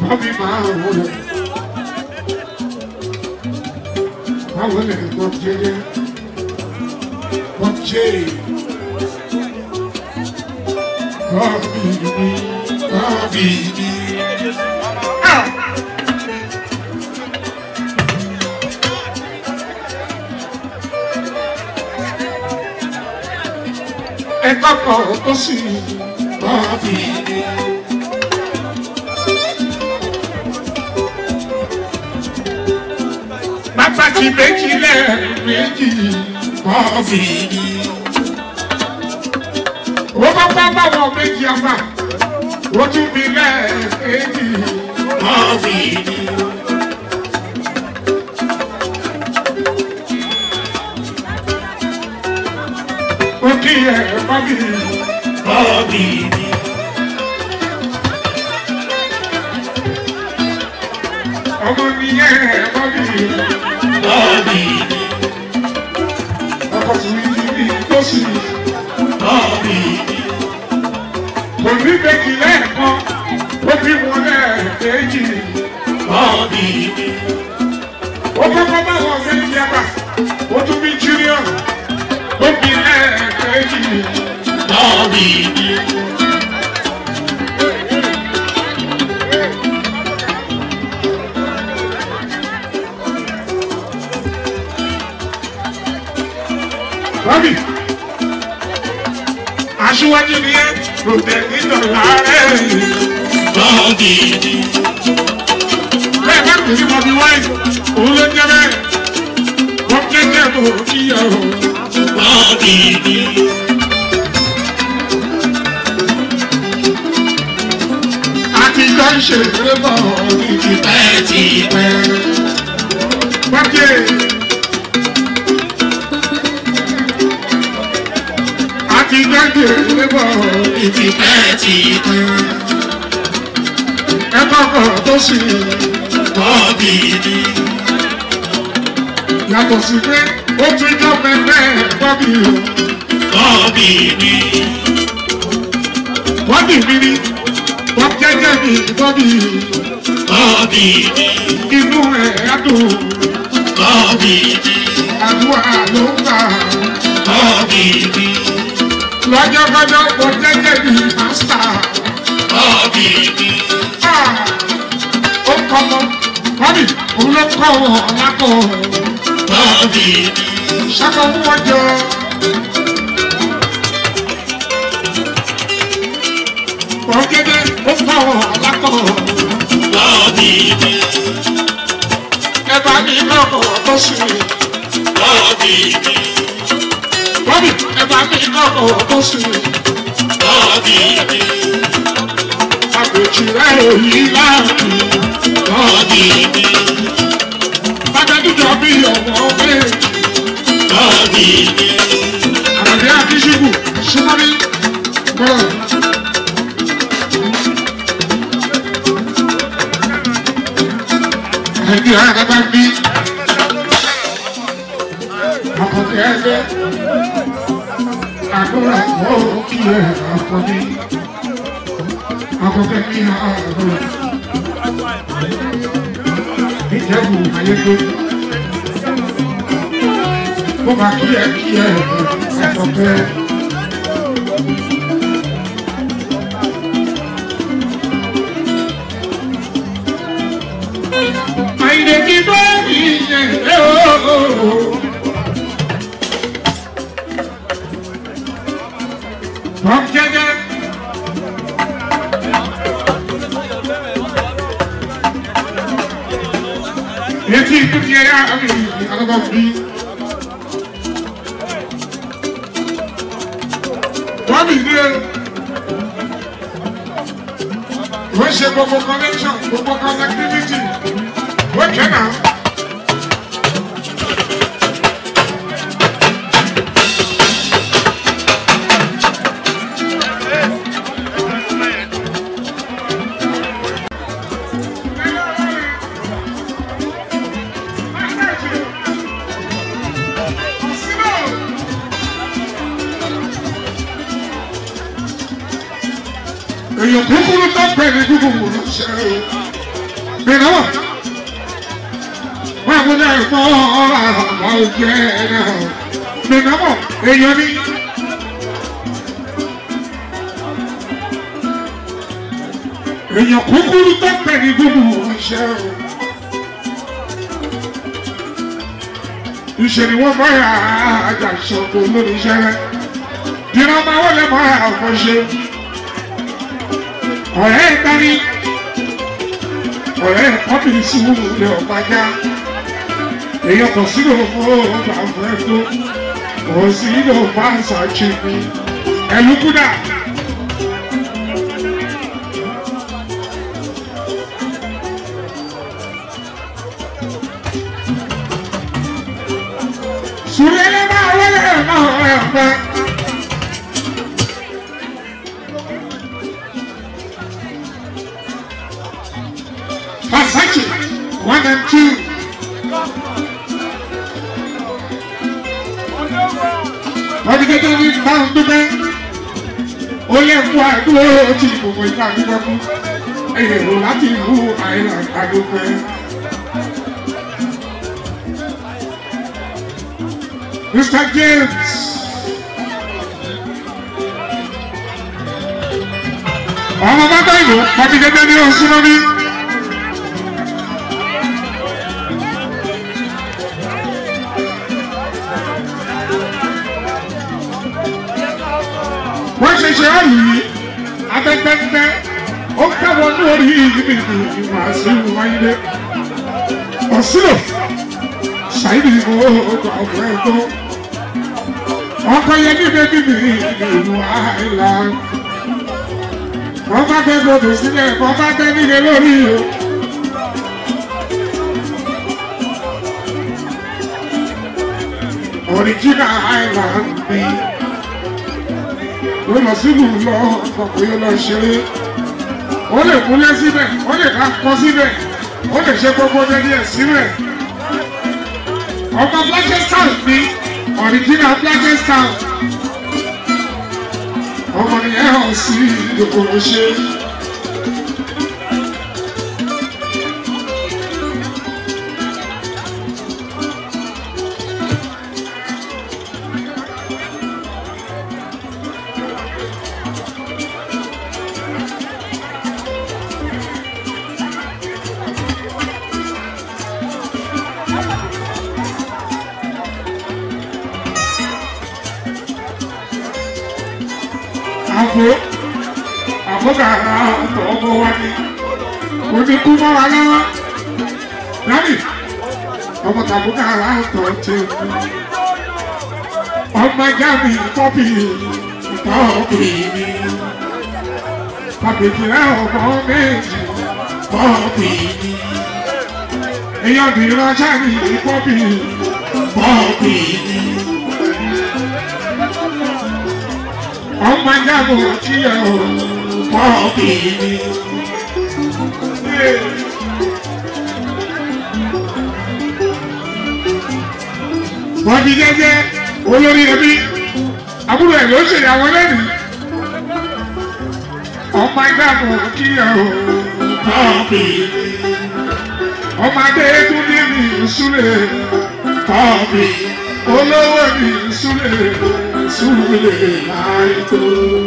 Bọ́bí máa wọlé. Máa wọlé Bob jẹjẹ. Bob jẹ. Bọ́bí mi, Bọ́bí mi. Ah! Ẹ kọ́kọ́ tó sì Bọ́bí mi. Bàbá ti méjì lẹ́ẹ̀mejì Bọ́bí mi. Wọ́n bá bá bá wọn méjì ọba. Wọ́n tún bí lẹ́ẹ̀mejì Bọ́bí mi. Ó kí ẹ Bọ́bí Bọ́bí mi. Ọmọ nìyẹn Bọ́bí Bọ́bí mi. Ọkọ̀ tún yí bí tó sì Bọ́bí mi. Kò ní méjì lẹ́ẹ̀kan, ó bí wọn lẹ́ẹ̀kejì Bọ́bí mi. Ó kọ́kọ́ bá wọn méjì àgbà, ó tún bí junior, ó bí lẹ́ẹ̀kejì Bọ́bí mi. Bọ́bí, aṣíwájú ni ẹ́, kò tẹ̀ nínú ààrẹ. Bọ́ọ̀dì ni, Bẹ́ẹ̀ bá kò sí Bọ́bí wáyé, òun ló jẹ́ bẹ́ẹ̀. Wọ́n jẹ́jẹ́ kò kíyà o. bọ́ọ̀dì ni, Àtijọ́ ń ṣe ìrẹ́ bọ̀ ní ti pẹ́ ti pẹ́. Bọ́bí. Àtijọ́ ń ṣe ìrẹ́ bọ̀ ní ti Pẹ́ ti pẹ́. ẹ kọ́kọ́ tó sì Bọ́ọ̀dì ni, yàtọ̀ sí pé ó tún jọ pẹ́pẹ́ Bọ́bí o. bọ́ọ̀dì ni, Bọ́bí mi ni wọ́n jẹ́jẹ́ mi Bọ́bí bọ́ọ̀dì ni, inú ẹ̀ á dùn bọ́ọ̀dì ni, àdúrà ló ń gbà. bọ́ọ̀dì ni, Lọ́jọ́kọ́jọ́ wọ́n jẹ́jẹ́ mi pásítà. bọ́ọ̀dì ni, Ah! Ó kọ́ mọ́ Bọ́bí òun ló kọ́ wọn lápò bọ́ọ̀dì ni, ṣàkó fún wọn jọ. Wọ́n jẹ́jẹ́ ó kọ́ wọn lápò. bọ́ọ̀dì ni, Ẹ bá mi kọ́kọ́ tó sì. bọ́ọ̀dì ni, Bọ́bí ẹ bá mi kọ́kọ́ tó sì. bọ́ọ̀dì ni, Àpèjì rẹ̀ ò yí láàbù. bọ́ọ̀dì ni, Bàbá bí ọmọ méjì. bọ́ọ̀dì ni, Àràbí Akíṣubù Súnmọ́bí bọ́ọ̀. Ẹni ara bá bí. Àkọ́kẹ́ ẹgbẹ́. Àdúrà kọ́ kí ẹ àkọ́bí. Àkọ́kẹ́ kí ẹ àkọ́bí. Ìjẹ́bù ayégbé. Mo máa kí ẹ kí ẹ àkọ́kẹ́. Àìlè kí bá ìyẹn ẹ̀ ooo. Wọ́n jẹ́jẹ́. Etí ìdúkì ẹ̀yà àmì àlọ́bọ̀ bí. Wọ́n bì ní ẹ̀. Wọ́n ṣe gbogbo connection, gbogbo connectivity. Wọ́n kẹ́ náà. èèyàn kúkúrú tó pè ní kúkúrú ṣe o. ìnáwó wọn kò dá ìfọ ọ̀rọ̀ àgbà òjẹ náà ìnáwó èèyàn ní. èèyàn kúkúrú tó pẹ̀ ní gbogbo iṣẹ́ o. ìṣe ni wọ́n bá yà àjà ìṣòro lórí iṣẹ́ rẹ̀ ìran máa wọlé mọ́ àwọn ṣe. ọ̀rẹ́ ìtàní ọ̀rẹ́ kọ́bìnrin sí wúlò lè ọ̀gbájá èèyàn kò sí lòun fún ọgbà fún ẹ tó kò sí lòun fún àṣà ṣe ní ẹlúkúdà. Sùrẹ́lẹ́ máa wọlé máa wọlé ọ̀pẹ́. Versace, one and two. Wọ́n ti tẹ́tẹ́ ní máa ń dúpẹ́. Ó lè fún àdúró tí gbogbo ìgbà dúpẹ́ fún. Èrò láti ìlú Island àdúpẹ́. Mr. James. Ọmọ bàbá ìlú, wọ́n ti tẹ́tẹ́ ní oṣù lórí. wọ́n ṣe ṣe ọ̀lù yìí abẹ́gbẹ́gbẹ́ ó káwọ́ ní orí ìdíbi ìwà sí wáyé ọ̀sùlò ṣáìdì ìbò ọkọ̀ ọ̀fọ̀ ẹ̀kọ́ ọkọ̀ yẹn ní bébí mi ìlú àìlá wọ́n bá gbé gbòdò sílẹ̀ wọ́n bá gbé nílé lórí o. Original Island bíi ó lọ sílù lọ ọkọ̀ yóò lọ ṣeré ó lè kúnlẹ̀ síbẹ̀ ó lè ká kọ́ síbẹ̀ ó lè ṣe gbogbo dẹ́ni ẹ̀ síbẹ̀ ọmọ Blackstown ní original Blackstown ọmọ nìyẹn hàn sí ìdókòwò ṣe. àpò àkókàrà ọ̀tọ̀ ọmọ wa ni kò ní kú mọ́ wa lọ́wọ́ lábì ọmọ tàbúkàrà ọ̀tọ̀ ti kú ọmọ jáde pọ́pì pọ́pì ni pàpìtì rẹ̀ ọmọ méjì pọ́pì ni èèyàn bí ránṣẹ́ ní pọ́pì pọ́pì ni. ọmọ jábọ̀ tí ẹ ò pọ́ọ̀pì ni. wọ́n ti jẹ́jẹ́ olórí ẹbí àbúrò ẹ̀ ló ṣèyàwó lẹ́nu. ọmọ jábọ̀ tí ẹ ò pọ́ọ̀pì ni. ọmọdé tún ní ní ìsúlẹ̀ pọ́ọ̀pì olówó ní ìsúlẹ̀ súlẹ̀ láìtó.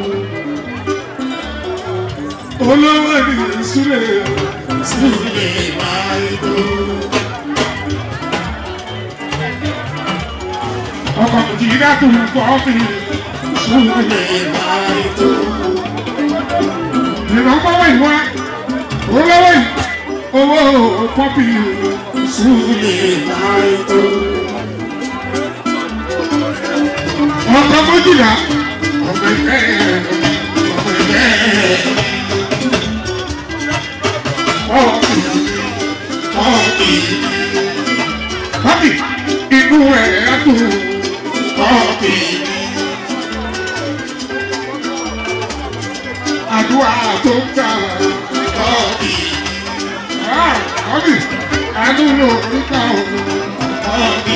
Olówó ni súlẹ̀ súlẹ̀ láìtó. Ọkọ̀ kì í dàtú kọ́fì súlẹ̀ láìtó. Ìrànlọ́wọ́ ìwá olówó yìí owó kọ́fì súlẹ̀ láìtó ọkọ méjìlá ọmọ ẹgbẹ́ ọmọ ẹgbẹ́ ọ̀pì ọ̀pì ọ̀pì inú ẹ̀ dùn ọ̀pì àdúrà tó ń gbà ọ̀pì ọ̀pì àdúrà tó ń gbà ọ̀pì.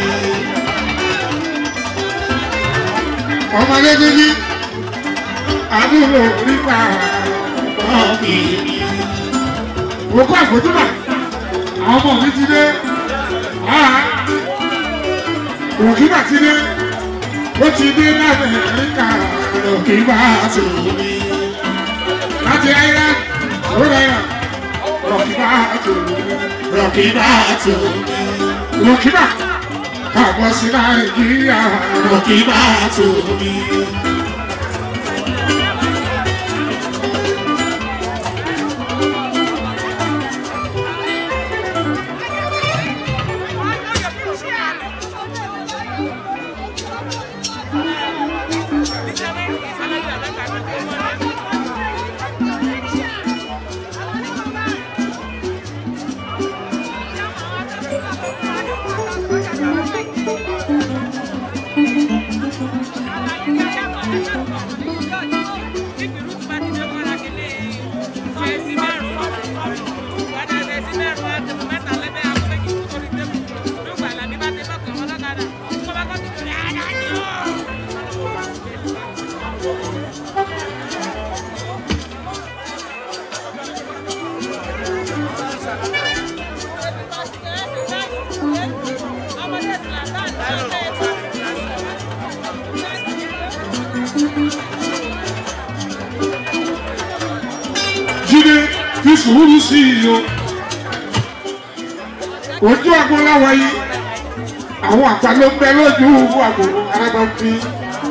ọmọdé tóbi àbúrò nípa ọ̀bì. òkú àfojúbà àwọn ọmọ mi ti dé òkúbà ti dé ó ti dé láti ẹ̀ríkà òkúbà ti mi láti island ó rẹ̀yà òkúbà ti mi òkúbà ti mi òkúbà kàbọ̀ sí nàìjíríà òkúbà ti mi. jíde fi sùúrù sí i o ojú àgbo láwa yìí àwọn àgbà ló ń bẹ lójú àgbo arábà ń fi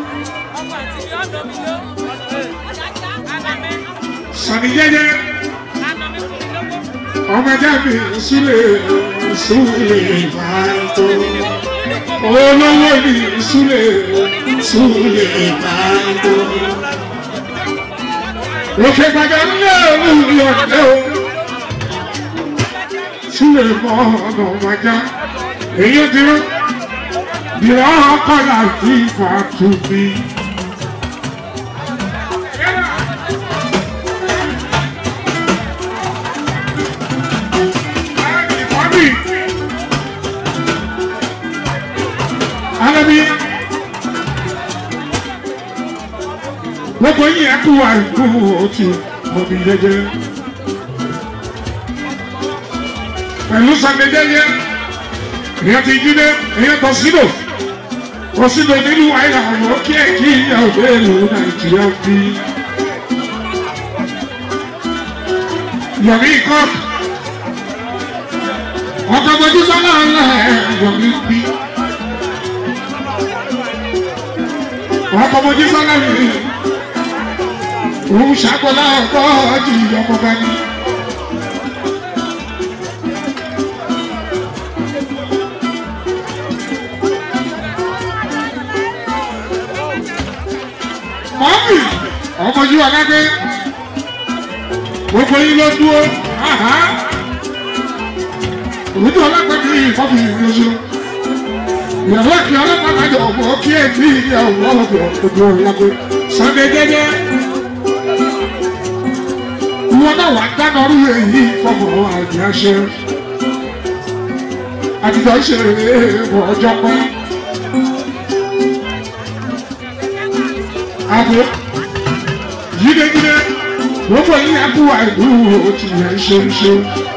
sani jẹjẹ ọmọ ẹjẹ mi súlẹ súlẹ bàtọ olówó mi súlẹ súlẹ bàtọ òkè gbàgbà ńlẹ olùyọ ọdẹ o súlẹ mọ ọnà ọmọdé èyí dúró dìrọ ọkọlá tí fà tù mí. Alabi. gbogbo yìí ẹ kú àìkú òtí òbí jẹjẹ pẹ̀lú sàmì jẹjẹ èèyàn ti jí dé èèyàn tó sílò kò sílò nílùú àìlà àwọn kí ẹ kí ìyá òde ìlú nàìjíríà bí. yọ̀mí kọ́ọ̀kì ọkọ̀ mojú sọ́nà ńlá ẹ̀ yọ̀mí bí. ọkọ̀ mojú sọ́nà mi òun ṣàkólá ọkọ̀ ọjì ọmọ bá ní. mọ́mì ọmọ yìí wà lábẹ́ gbogbo yìí ló dúró òwúdó ọlọ́pàá ní ìfọ́fì ìrìnàjò ìyàwó àti ọlọ́pàá kájọ ọmọ kí ẹ ní ìyàwó ọlọ́pàá ojú ọlọ́pàá sunday jẹjẹ ìwọ náà wà dáná orí èyí fọmọ àjẹsẹ àtijọ́ ìṣeré ọjọ́ pẹ́. àbò yídegídé gbogbo yín akú àìlú òtí yẹn ṣe ń ṣe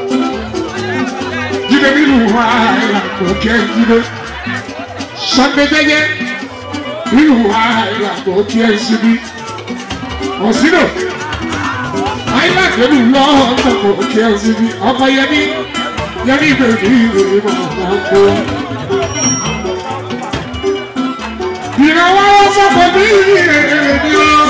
jíde nínú àìlàkọ̀ kẹ́ jíde sọ́ndé jẹ́jẹ́ nínú àìlàkọ̀ kẹ́ síbi ọ̀sínà àìlàkọ̀ nínú lọ́ọ̀kọ̀ kẹ́ síbi ọkọ̀ yẹmí yẹmí bèbí ìròyìn mọ̀ ọ́n kó. ìrànwọ́ fọ́kọ̀ bí ènìyàn.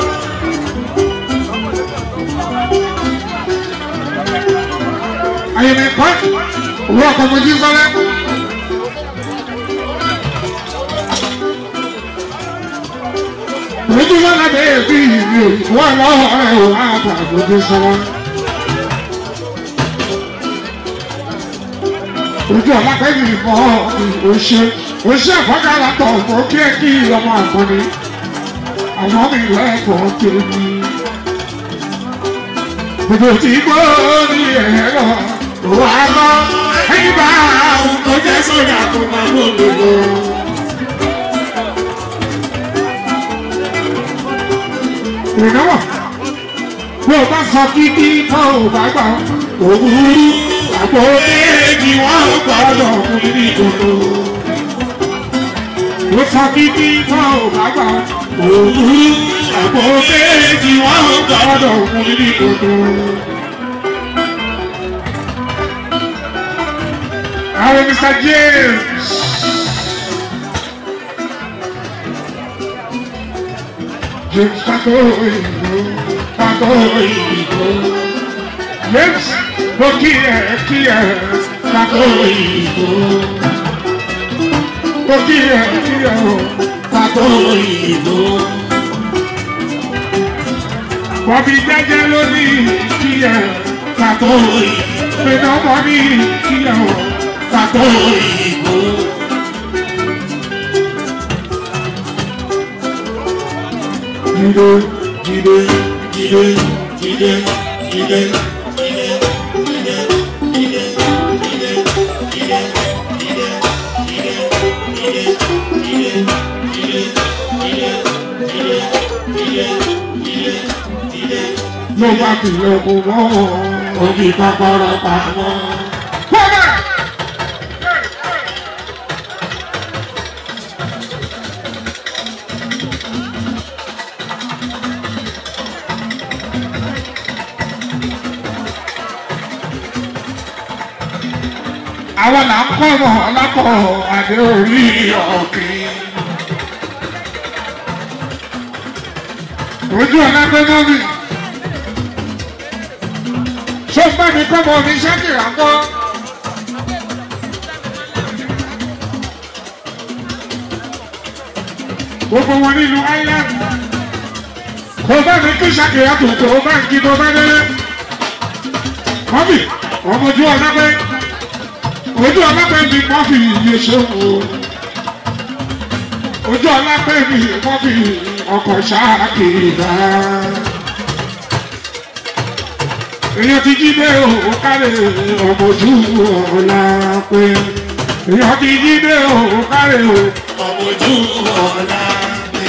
Ayẹyẹ kọ́ owó ọkọ̀ mojú sọ́lá. Mojú sọ́lá bẹ́ẹ̀ bí ìlú wọ́n lọ́wọ́ ẹ̀ wọ́n á bà mojú sọ́lá. Ojú ọ̀lápẹ́ yìí mọ́ òṣè òṣè àfọ́gára tọ̀ mọ́ kí ẹ kí ọmọ àgbọ̀nì. Àwọn mi lẹ́kọ̀ọ́ tèmi. Gbogbo tí gbọ́ ní ẹ̀rọ wà lọ. Ẹyin bá àwọn tó jẹ́ sójà tó máa ń gbogbo. Ìnáwó bí o bá sọ kíkí tó o bá gbà òwúrú àpò méjì wọ́n gbọ́dọ̀ fún ní ìkòkò. ó sọ títí wọn ò bá gbà òwúrú àpò méjì wọ́n gbọ́dọ̀ fún ní ìkòkò. àwọn Mr. James. James Pato Ìgbò, Pato Ìgbò. James mo kí ẹ kí ẹ Pato Ìgbò. Mo kí ẹ kí ẹ o Pato Ìgbò. Bọ̀bí jẹ́jẹ́ lórí kí ẹ Pato Ìgbò. Pẹ̀lú bọ̀bí kí ẹ o Pato Ìgbò. Jíde, jíde, jíde, jíde, jíde, jíde. ló bá tilẹ̀ kó mọ́ òbí kọ́kọ́rọ́ pamọ́. Bọ́lá! àwọn là ń kọ́ ọmọ ọlákọ̀ adé orí ọ̀kìn. ojú ọ̀la pé mọ́mí. ṣó bá mi kọ́ mọ́ mi ṣákìrà kọ́. gbogbo wọn nílùú island. kò bá mi kí ṣákìrà tó tó bá ń kí tó bá délé. mọ́mí ọmọ ojú ọ̀la pé ojú ọlápẹ́ mi mọ́ fi iye ṣe wò ojú ọlápẹ́ mi mọ́ fi ọkọ̀ ṣáàkìrà èèyàn ti jí dé o kárẹ̀ ọmọ ojú ọlápẹ́ èèyàn ti jí dé o kárẹ̀ o ọmọ ojú ọ̀la pé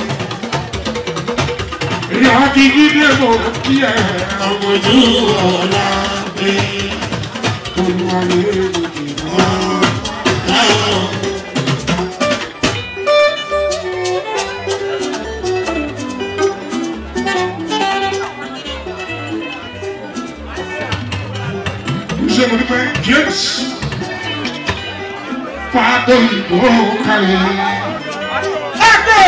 èèyàn ti jí dé o kí ẹ ọmọ ojú ọ̀la pé olùwàlẹ̀ èdè wọ́n láwọn ṣe mo dúpẹ́ James fàtó ìbò kalẹ̀. Ẹ̀kọ́!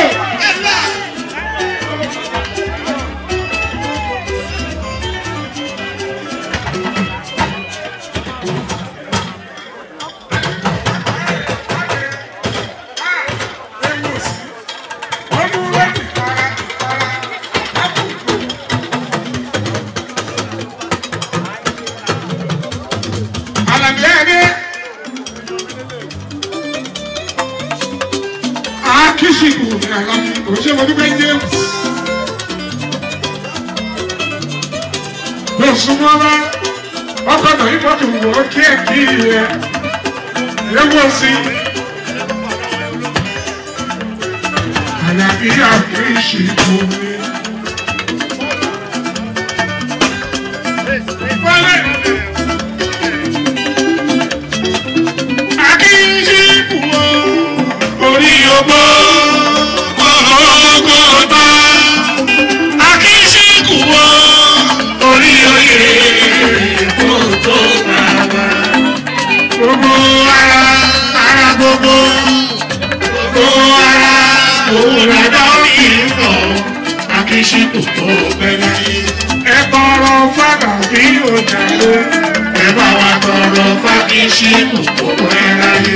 Àlàbí ẹni. Akíṣìkù ní àlàbí òṣèlú dúpẹ́ James. Lọ súnmọ́ bá ọkọ̀ náà yìí bọ́tù wọ̀ kí ẹ̀ kí ẹ̀ ewu sí. Àlàbí akíṣìkù ní. Wọlé. Akíṣìkù o. orí ogbó kọ́kọ́tà akíṣíkù wọ́ orí oyè kó tó bàbá gbogbo ara ara gbogbo gbogbo ara òun lọ́dọ̀ ìrọ̀ akíṣíkù tó bẹ́ẹ̀ láyé Ẹ tọrọ fàdà bí o jàre. ẹ bá wa tọrọ fákíṣíkù tó bẹ́ẹ̀ láyé.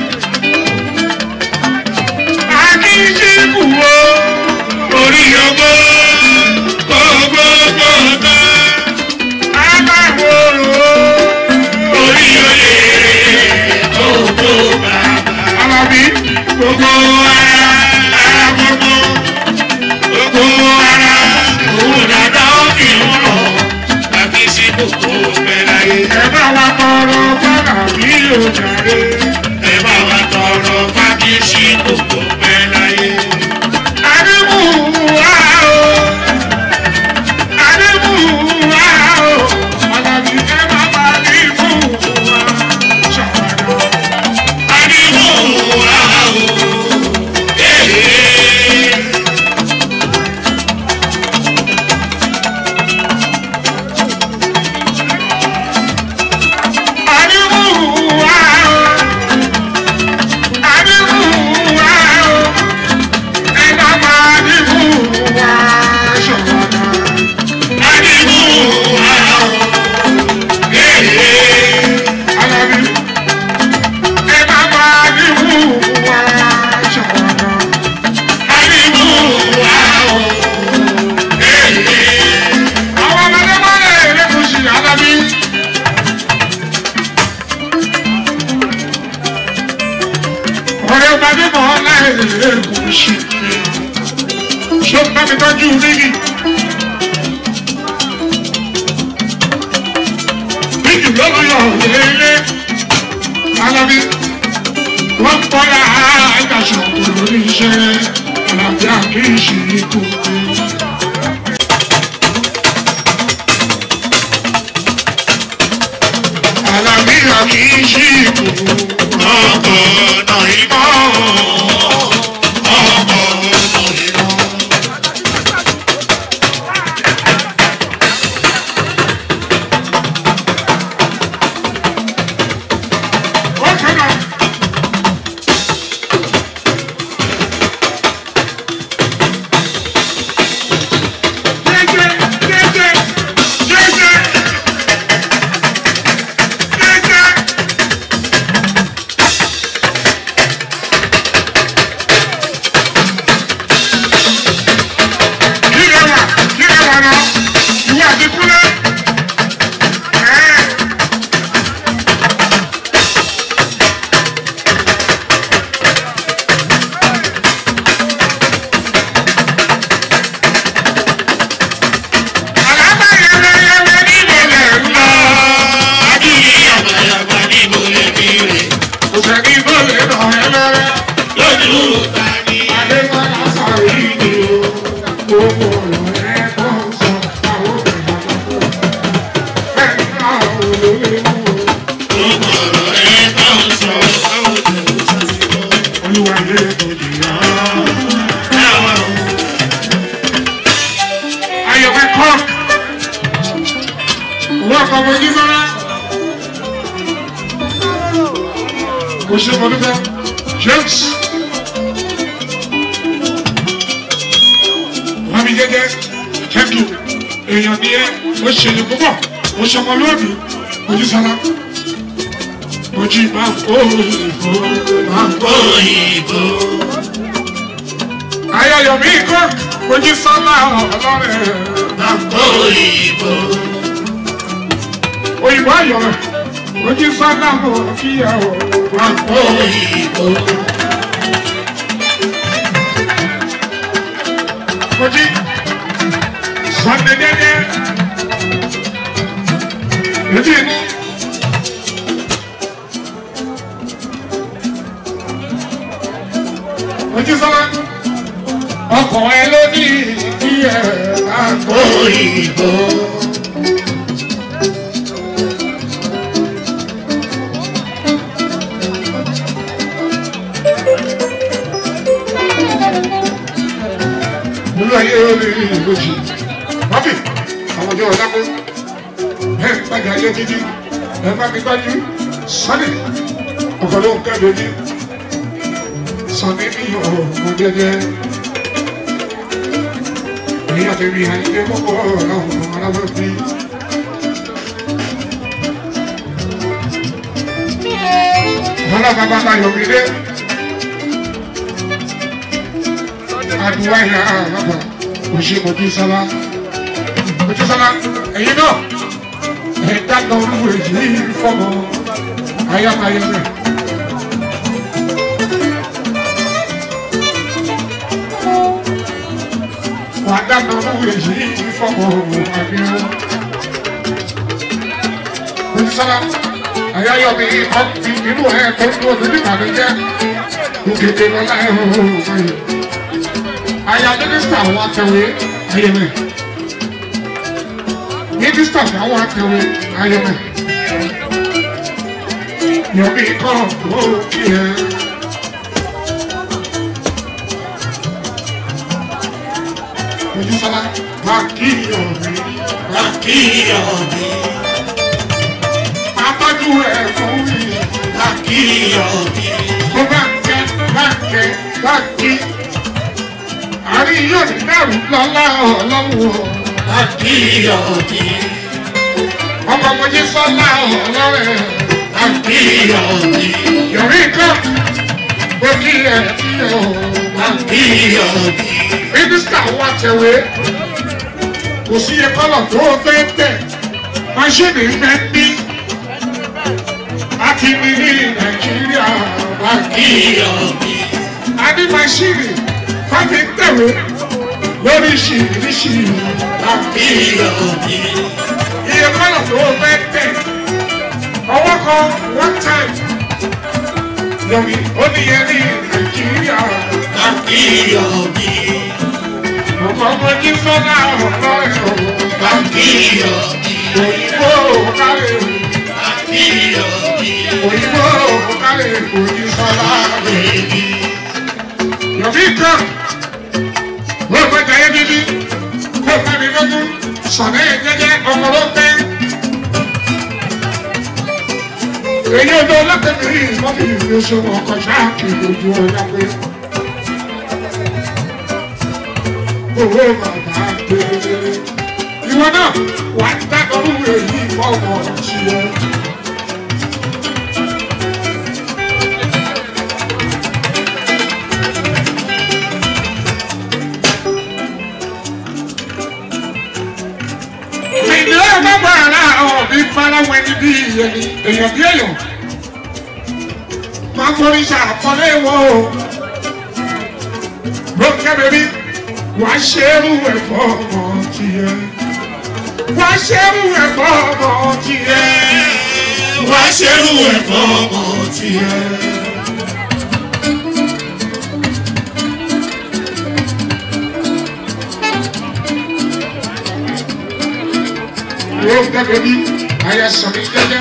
Akíṣíkù o. orí ogbó gbogbo gbogbo Aláwòrò. orí oyè gbogbo bàbá Àlàbí. gbogbo ara ara gbogbo gbogbo ara òun dada òkè ńlọ àbí sí gbogbo bẹ̀rẹ̀ Ẹ bá wa tọrọ fàdà bí o jàre. ẹ bá wa tọrọ fákì sí gbogbo bẹ̀rẹ̀ Adébùwá o. Adébùwá o. Àlàbí ẹ bá bígì. bígì lọ́nà yọ̀ lélẹ̀ alábí wọ́n bọ́ra àgàṣọ lórí iṣẹ́ alábí àkíyèsí tó dé. alábí àkíyèsí tó dé. ọkọ̀ ọ̀nà ìmọ̀ ọkọ̀ ọ̀nà ìmọ̀. Okay, now. Jẹ́jẹ́, jẹ́jẹ́, jẹ́jẹ́, jẹ́jẹ́. Kí lẹ wà? Kí lẹ wà náà? Ìwọ àti Kúnlé. Ẹ̀ẹ́. Àlábà yẹlẹyẹlẹ níbo lẹ̀ ń lọ? Adúlé yàgbàyàgbà níbo lè fi rè Kò sẹ́ni tó lè ràn ẹ́ lọ́rẹ́. lójú ta ni. Adémọ́lá sọ̀rọ̀ yìí ni o. Gbogbo ọ̀rọ̀ ẹ tó ń sọ àwọn obìnrin àlọ́kọ̀. Bẹ́ẹ̀ ni àwọn olóyè mú o. Gbogbo ọ̀rọ̀ ẹ bá ń sọ báwo lè ń ṣàṣìkò. Olúwa yé tó jìyà. Àwọn Ayọ̀wé kọ́ọ̀k. Owó ọkọ̀ mojú sọ́lá. Kò ṣe mo dúpẹ́. James. Mami jẹ́jẹ́, thank you. Èèyàn ni ẹ́, ó ṣe lè púpọ̀, ó ṣe ọmọlúwàbí, mojú sọ́lá. Mojú máa ń kó ìbò, máa ń kó òyìnbó. Ayọ̀yọ̀mí kọ́ọ̀k, mojú sọ́lá ọlọ́rẹ̀. Òyìnbó. òyìnbó ayọ̀ rẹ̀ ojú sọ́nà mọ̀ kí ẹ ò wá pọ̀. Òyìnbó. ojú sọ́ndé dẹ́dẹ́ ètí inú. ojú sọ́nà ọkọ̀ ẹ ló ní kí ẹ bá gbọ́. Òyìnbó. nínú ayé orí ìgbòjì wọ́pì àwọn ọjọ́ ọ̀dáko ẹ̀ ń gbàgbé ayé títí ẹ̀ bá mi gbájú sọ́ni ọkọ̀ ló ń kẹ́lẹ́ ní sọ́ni ní ọ̀hún jẹjẹ èyí àti rí ayé púpọ̀ láwọn aráwọ̀ bí. Bọ́lá bàbá bá yọ̀ mí dé. Adúwá ìlà àbàbà òṣè mojú sábà. Mojú sábà ẹ̀yin náà ẹ̀ dáná olúwo èyí fọ́mọ ayámayẹmẹ. Wà á dáná olúwo èyí fọ́mọ àbíọ́. Mojú sábà ayáyọ̀mí ọ̀tí inú ẹ̀ tó ń dúró lórí ìbànújẹ́. Òkèdè lọ́la ẹ̀ hó hó hó aya mínísítà àwọn atẹ̀wé ayẹmẹ mínísítà àwọn atẹ̀wé ayẹmẹ yọ̀bí kọ́ ó kí ẹ. Ojúsọlá máa kí yọ̀bí máa kí Akíyọ̀mí. apájú ẹ̀ fún mi Akíyọ̀mí. kó bá kẹ́ bá kẹ́ bá kí. Àrí yóò ní dẹ́rù lọ́lá ọlọ́run o. Akíyọ̀mí. ọmọ mojí sọ́lá ọlọ́rẹ̀ Akíyọ̀mí. yọ̀rí kan ó kí ẹ kí ẹ o. Akíyọ̀mí. mínísítà wa tẹ̀wé kò sí iye kọ́lọ̀ tó o fẹ́ tẹ̀ máṣíìnì fẹ́ bí láti ní ní nàìjíríà wá kí. Akíyọ̀mí. a ní máṣíìnì káfí tẹ̀wé lóríṣiríṣi àbí Ìyọ̀bí. iye kọ́nà tó fẹ́ tẹ̀ ọwọ́ kan one time lórí oníyẹrí nàìjíríà Ìyọ̀bí. ọkọ̀ ọmọ ní fọ́nà ọ̀rọ̀ ẹ̀rọ Ìyọ̀bí. òyìnbó kárẹ̀ Ìyọ̀bí. òyìnbó kárẹ̀ òyìnbó Bèbí. yọ̀bí kan wọ́n fẹ́ jẹ́ gidi kó kárí lógún sọ̀rọ̀ ẹ̀ jẹ́jẹ́ ọmọ ló tẹ́. èyí ọdún ọlọ́tẹ̀mí wọ́n fi ìwé oṣù ọkọ̀ ṣáàkì lójú ọjà pé owó bàbá gbé ìwọ náà wà á dákọ̀rú èyí fọ́ọ̀mù ṣílẹ̀. ìdílé bàbá àrà ọ̀bí farawẹ́ ní bí ìyẹn èèyàn bí èèyàn máa forí ṣàkọlé wọ o ló kẹ́bẹ̀rí wà á ṣerú ẹ̀fọ́ ọmọ tiẹ̀ wà á ṣerú ẹ̀fọ́ ọmọ tiẹ̀ Wá ṣerú ẹ̀fọ́ ọmọ tiẹ̀. ló kẹ́bẹ̀rí ayé sọ̀rọ̀ jẹ́jẹ́.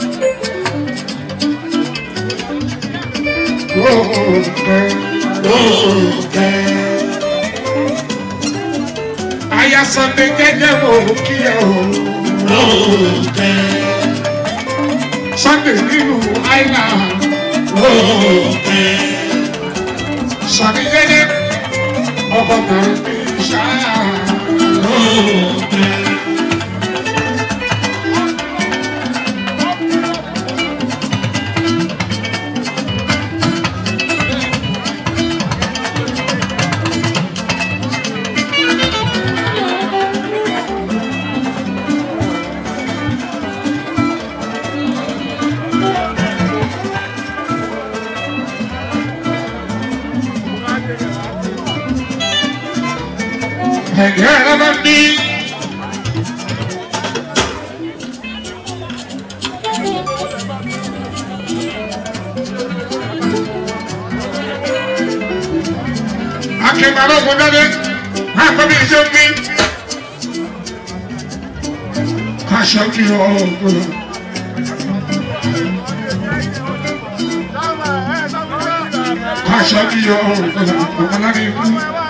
Aya Sunday jẹ́jẹ́ mo kí ẹ o. Sunday nínú Island. Sunday jẹ́jẹ́ ọkọ̀ tàbí bí ṣáà. Ẹ̀jẹ̀ rẹ̀ bá bí. Akẹ́kọ̀ọ́ ọ̀gbọ́n dáadé, máa kọ́ bí iṣẹ́ mi. Kaṣọ kí ọ̀gbọ́n. Kaṣọ kí ọ̀gbọ́n. Ọ̀gbọ́n láti ikú.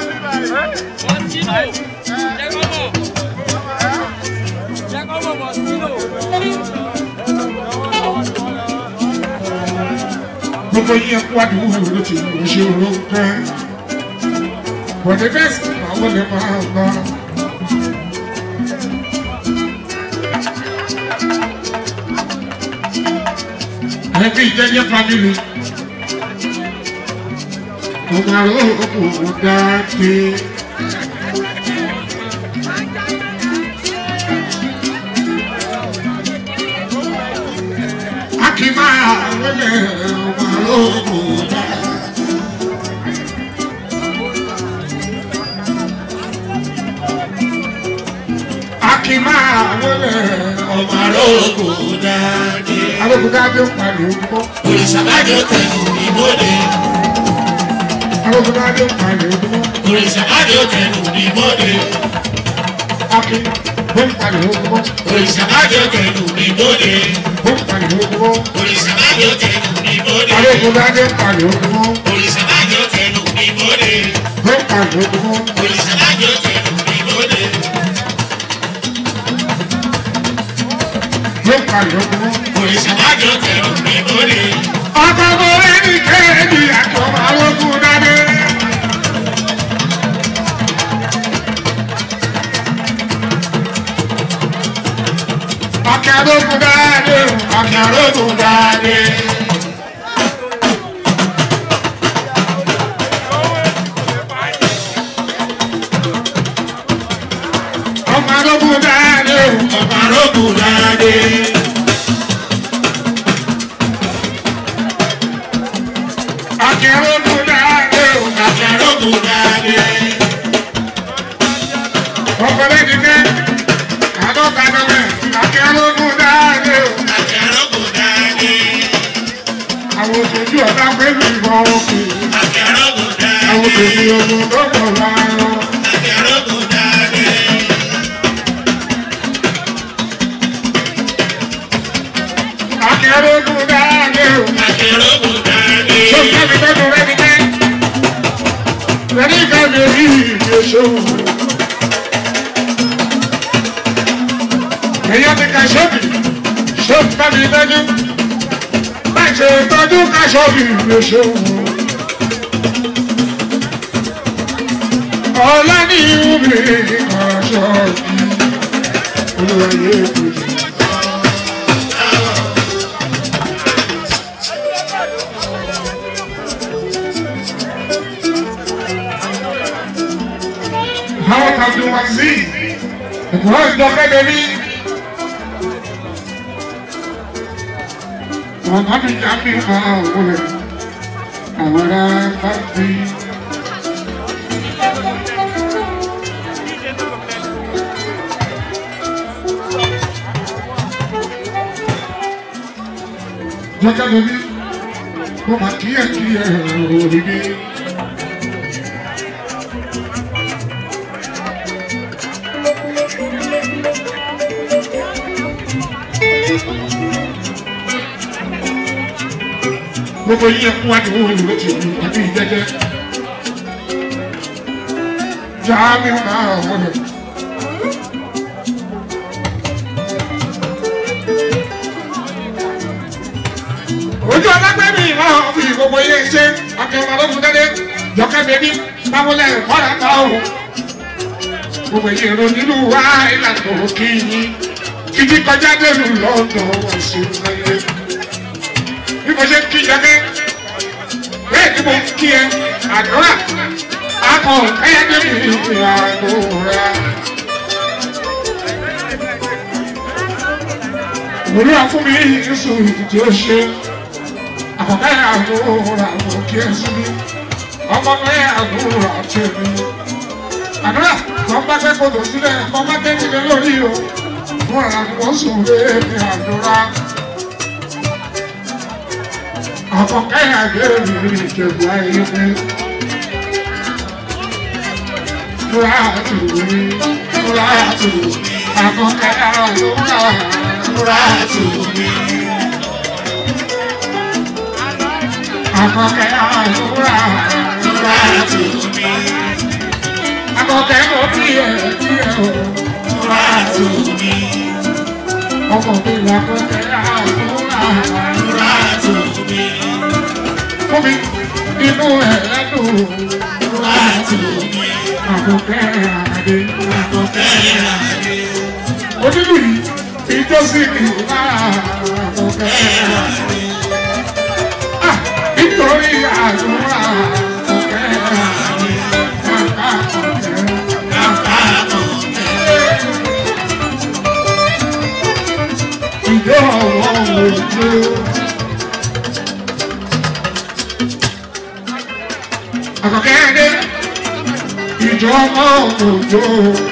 gbogbo yín ẹkú àdúgbò ló ti lọ ṣe olóńgbẹ bọ̀dé bẹ́ẹ̀ sì àwọn lè máa gbà. ẹbí jẹjẹ family ọmọ àròkò dáadé. Akima wẹlẹ ọmọ àròkò dáadé. Akima wẹlẹ ọmọ Àròkò dáadé. àròkò dáadé ń palẹ̀ ojúmọ́. Òrìṣàbájọ́ tẹ̀lú ìbòde. Àròkò dáadé ń palẹ̀ ojúmọ́. Òrìṣàbájọ́ tẹ̀lú ìbòde. Akin ó ń palẹ̀ ojúmọ́. Òrìṣàbájọ́ tẹ̀lú ìbòde. Ó ń palẹ̀ ojúmọ́. Òrìṣàbájọ́ tẹ̀lú ìbòde. Àròkò dáadé ń palẹ̀ ojúmọ́. Òrìṣàbájọ́ tẹ̀lú ìbòde. Ó ń palẹ̀ ojúmọ́. Òrìṣàbájọ́ tẹ̀lú ìbòde. Ó ń palẹ̀ ojúmọ́. Òrìṣàbájọ́ tẹ̀lú ìbòde. Ọkọ̀ mo rẹ́ni kéèdì àti ọmọ àròkò dáadé. Ọkọ̀ àròkò dáadé. Ọkọ̀ àròkò dáadé. Ọmọ àròkò dáadé. Àròkò dáadé. Ọkọ̀ àròkò dáadé. Àròkò dáadé. ọkọ lẹ́ni kẹ́ àádọ́ta dọ́lẹ̀ akẹ́rọ́gùn dáadé o. Akẹ́rọ́gùn dáadé. àwọn òṣèlú ọ̀dà pẹ̀lú ìbọn òkè Akẹ́rọ́gùn dáadé. àwọn òṣèlú ogun tó pọ̀ láàárọ̀. Akẹ́rọ́gùn dáadé. akẹ́rọ́gùn dáadé o. Akẹ́rọ́gùn dáadé. tó ń tẹ́bi tọ́jú rẹ́ni kẹ́ rẹ́ni kẹ́ mi rí ìgbésò. èyàn ti ka ṣọ́ọ̀bì ṣọ́ọ̀bì tẹ́bi tọ́jú báyìí ṣe tọ́jú ká ṣọ́ọ̀bì ìgbésò. ọ̀la ní ìwúmi kan ṣọ́ọ̀bì olúwa yé kùjì. How can you want see? Wọ́n ń dọ́kẹ́ bẹ́bí. Ọ̀gá mi jà mí kan òwúrẹ̀. Àwọn ará bá bí. Dọ́kẹ́ bẹ́bí. Mo máa kíyè kíyè òrìbí. gbogbo yíyẹ fún wa ní owó ìlú ló ti wù àbí ìjẹjẹ. Jáàmì máa wọlé. Ojú ọlágbẹ́bí náà fi gbogbo yẹ ṣe akẹ́wọ̀n ọlọ́dún dẹ́dẹ́ jọkẹ́ bẹ́bí báwọlẹ̀ kọ́ra ká o. Gbogbo yẹ ro nínú wa ìlànà òkè yìí. Títí kọjá dẹ́nu lọ́dọ̀ wọ̀ sí láyé bí mo ṣe ń kí jẹ́gẹ́ bẹ́ẹ̀ ni mo ń kí ẹ àdúrà akọ ẹ̀yẹ́dẹ́ mi àdúrà. Òwúrọ̀ fún mi Yíṣu ìdí ó ṣe àkọ́kẹ́ àdúrà mo kí ẹ sí mi ọmọ mi àdúrà tẹ̀mí. Àdúrà kan bá fẹ́ kó tó sílẹ̀ kan bá tẹ́ mi lé lórí o fún àlàkùn sùn lé mi àdúrà àkọ́kẹ́ àgbẹ̀rẹ̀ ìjọba ayé pé Fúrátù mi, fúrátù, àkọ́kẹ́ àlùkà, fúrátù mi. Àkọ́kẹ́ àlùkà, fúrátù mi. Àkọ́kẹ́ mo kí ẹ kí ẹ o, fúrátù mi. Ọmọ mi làkọ́kẹ́ àlùkà, fúrátù mi fún mi inú ẹ̀ lẹ́dùn láti àkókẹ́ àdé. Onílù yìí fi jó sí mi lára àkókẹ́ àdé. Ah, Nítorí àdúrà àkókẹ́ àdé. Kàkà àkókẹ́. Kàkà àkókẹ́. Ìjọ ọ̀wọ́ òjò. àkọ́kẹ́rẹ́ ìjọ ọmọ òjò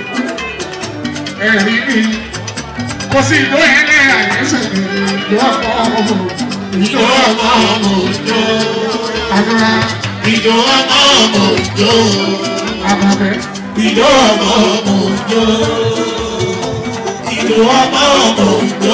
ẹ̀rí mi kò sí ìjọ ẹ̀rẹ́ àyẹ̀sẹ̀ ìjọ ọmọ ìjọ ọmọ òjò àdúrà Ìjọ ọmọ òjò. àbàbẹ̀ Ìjọ ọmọ òjò. Ìjọ ọmọ òjò.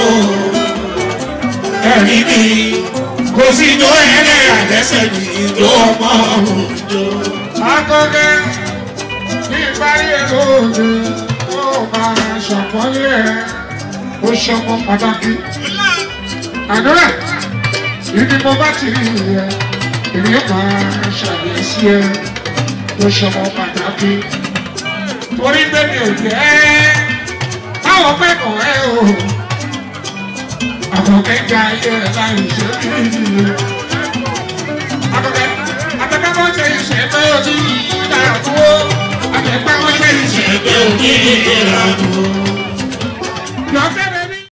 Ẹ̀rí mi kò sí ìjọ ẹ̀rẹ́ àlẹ́sẹ̀ ní ìjọ ọmọ òjò. akọ́kẹ́ ní ìparí ètò òde ó máa ṣàpọ́nlé ẹ̀ ó ṣọmọ pàtàkì àdúrà ibi mo bá ti rí ẹ èmi máa ṣàyẹ̀sí ẹ ó ṣọmọ pàtàkì torí pé mi ò jẹ́ báwọn pẹ́kọ̀ọ́ ẹ o àkọ́kẹ́ gba ayé ẹ láì ṣe bí akọ́kẹ́ akọ́kẹ́ bọ́ ṣe ìṣẹ́ pé o ti dàgbò akẹ́kẹ́ bọ́ ṣe ìṣẹ́ pé o ti dàgbò. Lọ́kẹ́